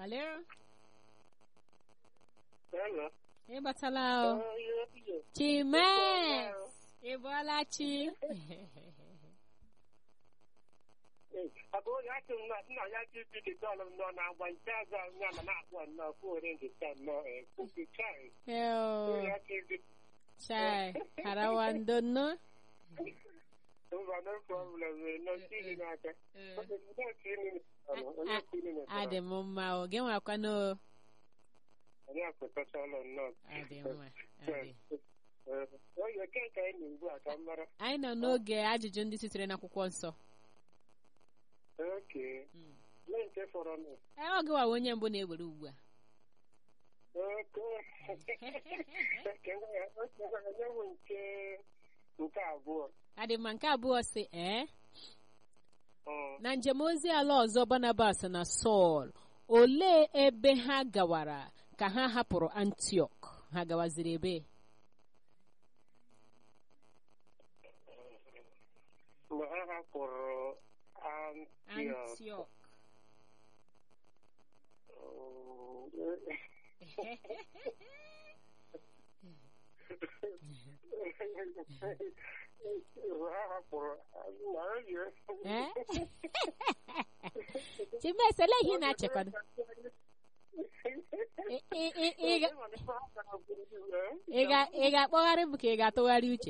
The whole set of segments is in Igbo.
Alo? Hello. Ị batala o? Oh, yeah, yeah. Chimes! Ị bọọla chi? Eh, ọ bụ onye asị m na nna ya ji bido dọlụ m nọ na-agba nke azụ ahụ ya ma na-akpọ nnọọ kwuore nke taa nnọọ eh, kwusi chai. Eo, Onye ya ji bido chai, harawa ndo mba no problem eh, nọ tiri n'aka. Onye tiri n'aka, onye tiri n'aka. Adị m mma o, gị nwakwanụ o. Onye apụtachala nnọọ. Adị mma, adị. Eh, Onye ke ka anyị na ugbu a ka m mara. Anyị nọ n'oge ajụjụ ndị sitere n'akwụkwọ nsọ. Okay. Mm. Lee nke fọrọ nụ. Ee, ọ gịwa onye mbụ na-ewere ugbu a. Okay. Onye bụ nke nke abụọ. Adị mma nke abụọ sị, ee, Mm. na njem ozi ala ọzọ Barnabas na Sọl, olee ebe ha gawara ka ha hapụrụ Antiọk? Ha gawaziri ebe? mgbe ha hapụrụ Antioch Antiọk. mgbe ha hapụrụ Eh? Chimes, olee ihe ị na-achekwado? Ị- ị- ị- ị ga- ị ga- ị ga-akpọgharị m ka ị ga-atụgharị uche?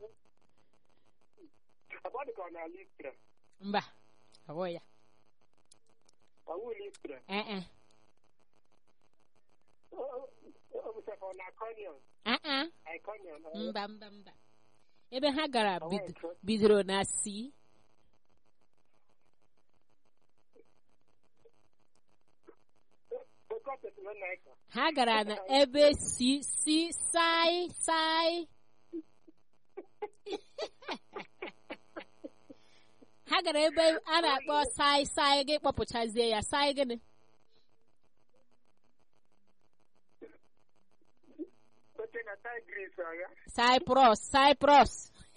Agba dịka ọ na Listra, Mba, ọ bụghị ya. ọwụ Listra. Eh, eh. O bụchakwa ọ na Iconium, Ah, ah. Iconium. Mba, mba, mba. Ebe ha gara bid- bidoro na C. Oke Thessalonica. Ha gara na ebe si si sai sai. ha gara ebe a na-akpọ sai sai gị kpọpụchazie ya sai gịnị? Oche na Tigris ọ ya? Cyprus, Cyprus.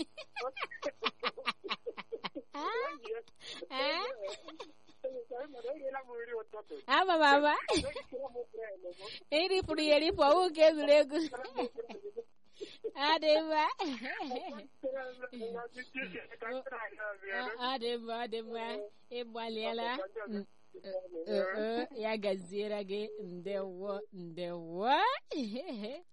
Ama m ama. Eripụrụ ya eripụ ọwụ nke egwuregwu. Adị mma. Ọ dị mma, ọ dị mma. Ị gbalịala. Mm, eh, eh, Ya gaziere gị ndewo ndewo.